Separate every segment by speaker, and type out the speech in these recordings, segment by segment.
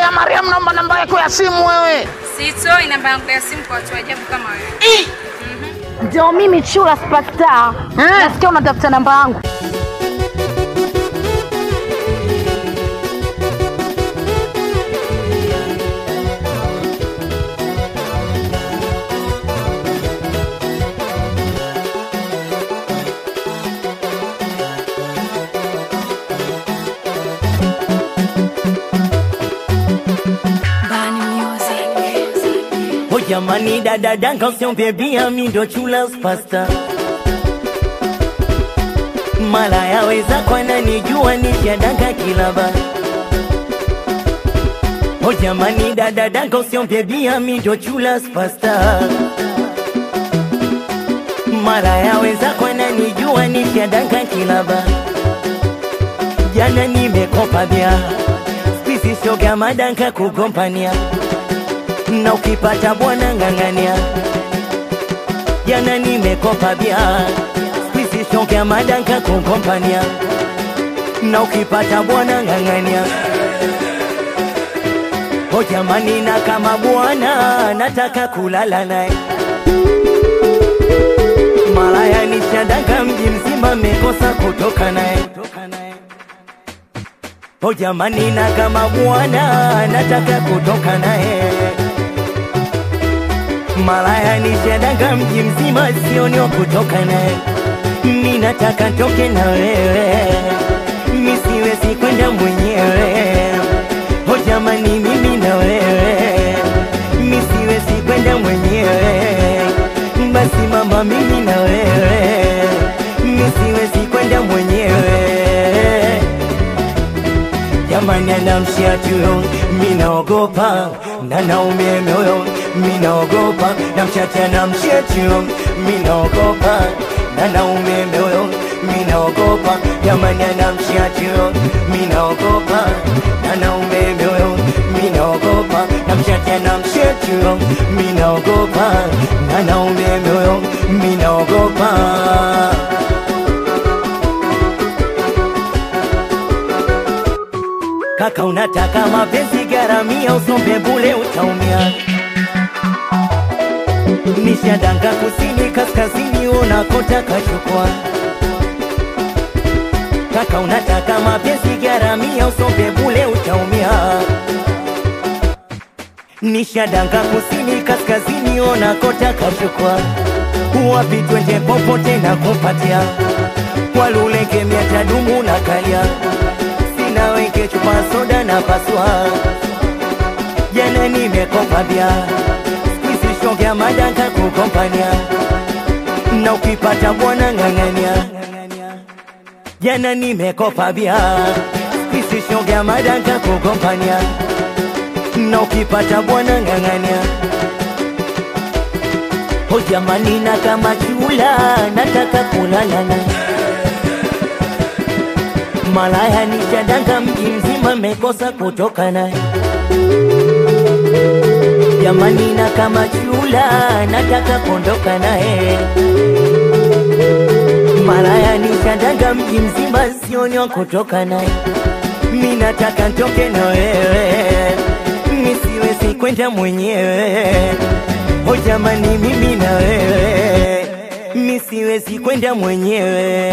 Speaker 1: ya Mariam, naomba namba yako ya simu wewe.
Speaker 2: Sitoi namba yangu ya simu kwa watu ajabu kama wewe.
Speaker 3: Ndio mimi Chula Superstar. Nasikia unatafuta namba yangu.
Speaker 4: Oh jamani dada danka usiombe bia mi ndo chula pasta mala yaweza kwana nijua nishadanka kilaba Oh jamani dada danka usiombe bia mi ndo chula pasta mara yaweza kwana nijua nishadanka kilaba jana nimekopa bia spisi shoga madanka kugompania na ukipata bwana ng'ang'ania. Jana nimekopa bia squeeze shoke ya madanka kukompania, na ukipata bwana ng'ang'ania. O jamani, na kama bwana nataka kulala naye malaya nishadaka mji mzima mekosa kutoka naye O jamani, na kama bwana nataka kutoka naye malaya nishadanga mji mzima sioni wa kutoka naye mi nataka toke na wewe mi siwezi kwenda mwenyewe o jamani mimi na wewe mi siwezi kwenda mwenyewe basi mama mimi na wewe mi siwezi kwenda mwenyewe jamani anamshia tuyo minaogopa na naume moyo minaogopa namchacha namshia tuyo minaogopa na naume moyo minaogopa jamani anamshia tuyo minaogopa na naume moyo minaogopa namchacha namshia tuyo minaogopa na naume moyo minaogopa Kaka unataka mapenzi garamia, usombe bule utaumia. Nishadanga kusini kaskazini, unakotaka chukua. Kaka unataka mapenzi garamia, usombe bule utaumia. Nishadanga kusini kaskazini, unakotaka chukua. Wapi twende popote na kupatia, waluleke miatadumu na kalia sina weke chupa soda na paswa jana nimekopa bia squeeze shogea madanka kukompania na ukipata bwana ng'ang'ania jana nimekopa bia squeeze shogea madanka kukompania na ukipata bwana ng'ang'ania o jamani na kama chula nataka kulala naye malaya nishadanga mji mzima mekosa kutoka naye jamani na kama chula nataka kuondoka naye malaya nishadanga mji mzima sioni wa kutoka naye mi nataka ntoke na wewe mi siwezi kwenda mwenyewe o jamani mimi na wewe mi siwezi kwenda mwenyewe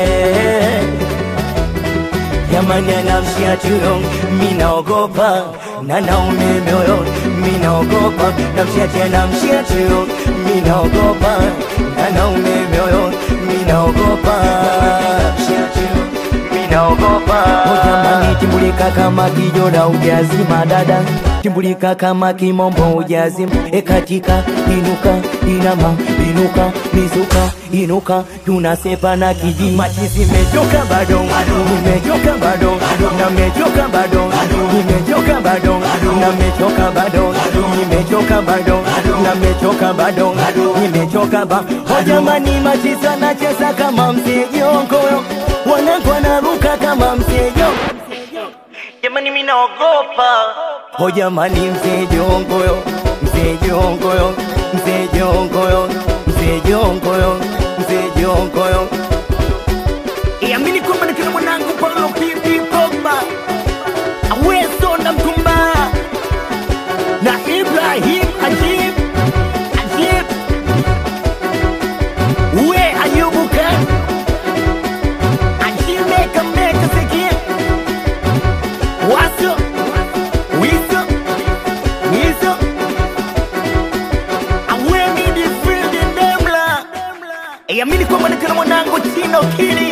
Speaker 4: jamani anamshia tuyo minaogopa na naume moyo minaogopa namshia tena mshia tuyo minaogopa na naume moyo minaogopa mshia tuyo minaogopa o jamani timbulika kama kijora ujazima dada timbulika kama kimombo ujazima ekatika inuka inama inuka mizuka inuka tunasepa na kijiji machizi mechoka bado nimechoka bado na mechoka bado nimechoka bado na mechoka bado nimechoka bado na mechoka bado nimechoka ba o jamani machizi anacheza kama msejongoyo wanangu wanaruka kama msejo jamani mimi naogopa o jamani mzee jongoyo mzee jongoyo mzee jongoyo mzee jongoyo mzee jongoyo
Speaker 1: Iamini kwamba ni kina mwanangu Paulo Pipi Pogba aweso na mtumba
Speaker 4: na Ibrahim Ajib Ajib we Ayubu Khan Ajib meka meka sikia waso wiso wiso awemi di field ndemla yamini kwamba nikana mwanangu chino kili